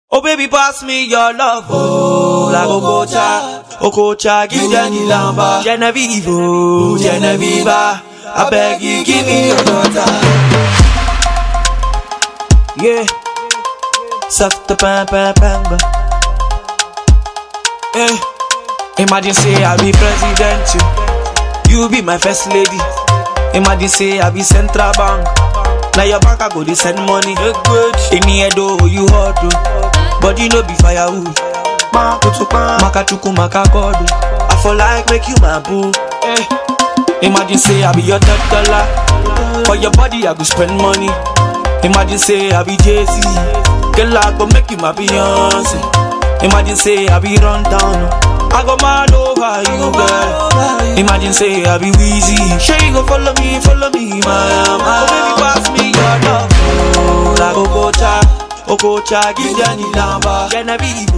Oh baby, pass me your love, oh like Okocha, Okocha, give them the lamba. Genevieve, oh Genevieve, I beg you, give me your daughter. Yeah, soft pam pam pam. Eh, imagine say I be president, you, you be my first lady. Imagine say I be central bank. Now your bank I go to send money. In the head oh you hot oh, but you know be firewood. Makachuku makakodo. I for like make you my boo. Eh. Imagine say I be your third dollar. For your body I go spend money. Imagine say I be Jay Z. Girl I go make you my Beyonce. Imagine say I be run down. I go mad over you, girl. Imagine say I be Weezy. Sure you go follow me, follow me, my my. Oh, baby, pass me your love. Oh, like Okocha, Okocha, give them the number. Genevieve,